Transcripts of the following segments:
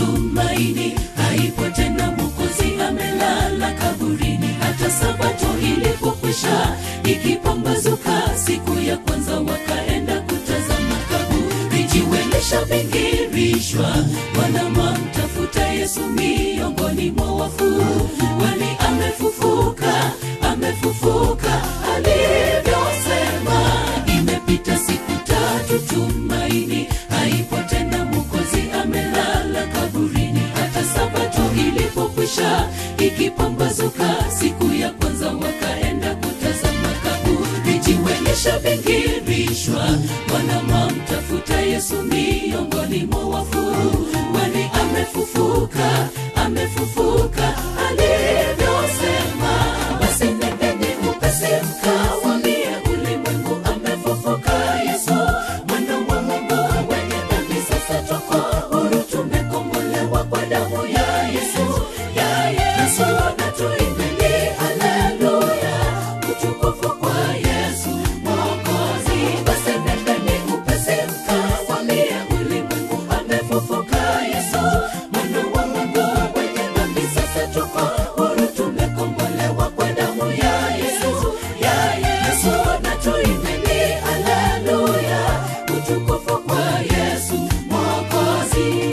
tumaini haipo tena mwokozi amelala kaburini hata sabato ilipokwisha ikipambazuka siku ya kwanza wakaenda kutazama kaburi jiwe lishabingirishwa wanamamtafuta yesu miongoni mwa wafu kwani amefufuka amefufuka alivyosema imepita siku tatu tumaini haipo tena mwokozi amelala kaburini hata sabato ilipokwisha ikipambazuka siku ya kwanza wakaenda kutazama kaburi jiwe lishabingirishwa wanamamtafuta yesu miongoni mwa wafu kwani amefufuka amefufuka alivyosema basi nendeni upesi mkawambie ulimwengu amefufuka yesu mwana wa mungu wenye dhambi sasa twako huru tumekombolewa kwa damu ya yesu ya yesu na tuimbeni haleluya utukufu kwa yesu mwokozi basi nendeni upesi mkawambie ulimwengu amefufuka yesu mwana wa mungu wenye dhambi sasa twako huru tumekombolewa kwa damu ya yesu ya yesu na tuimbeni haleluya utukufu kwa yesu mwokozi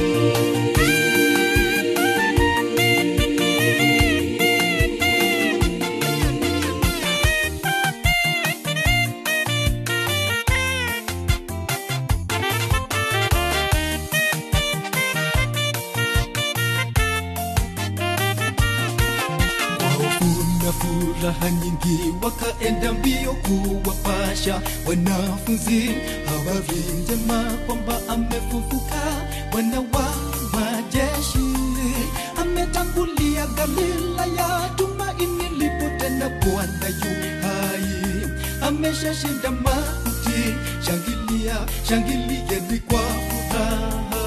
kuna furaha nyingi wakaenda mbio kuwapasha wanafunzi habari njema kwamba amefufuka bwana wa majeshi ametangulia galilaya tumaini lipo tena bwana yu hai ameshashinda mauti shangilia shangilieni kwa furaha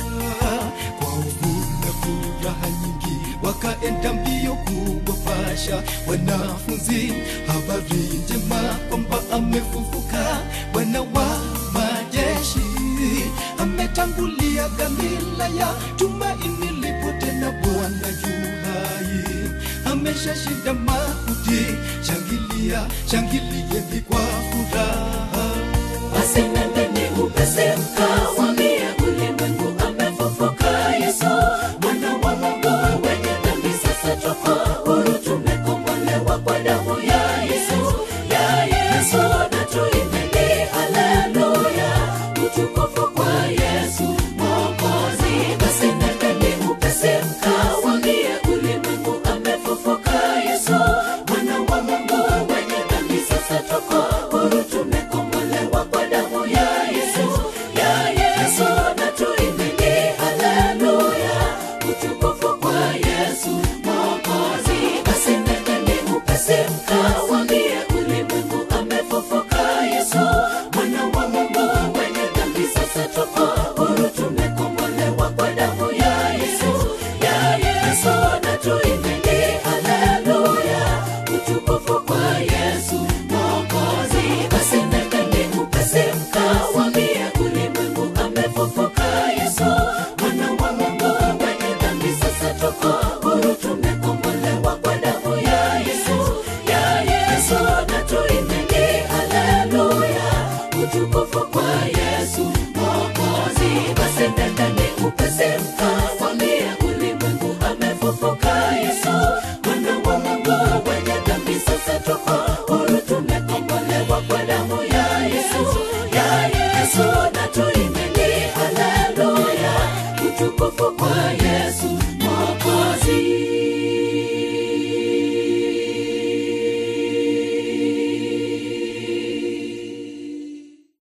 kwa uvuna furaha nyingi wakaenda mbio kuwapasha wanafunzi habari njema kwamba amefufuka bwana wa majeshi ametangulia galilaya tumaini lipo tena bwana yu hai ameshashinda mauti shangilia shangilieni kwa furaha basi nendeni upesi mkawambie ulimwengu amefufuka yesu mwana wa mungu wenye dhambi sasa twako huru tumekombolewa kwa damu ya yesu ya yesu na tuimbeni haleluya utukufu kwa yesu mwokozi basi nendeni upesi mkawambie ulimwengu amefufuka yesu mwana wa mungu wenye dhambi sasa twako huru tumekombolewa kwa damu ya yesu ya yesu na tuimbeni haleluya utukufu kwa yesu mwokozi basi nendeni upesi mkawambie ulimwengu amefufuka yesu mwana wa mungu wenye dhambi sasa twako huru tumekombolewa kwa damu ya yesu ya yesu na tuimbeni haleluya utukufu kwa yesu mwokozi basi nendeni upesi mkawambie ulimwengu amefufuka yesu mwana wa mungu wenye dhambi sasa twako huru tumekombolewa kwa damu ya yesu ya yesu na tuimbeni haleluya utukufu kwa yesu mwokozi basi nendeni upesi mkawambie ulimwengu amefufuka yesu mwana wa mungu wenye dhambi sasa twako huru tumekombolewa kwa damu ya yesu ya yesu na tuimbeni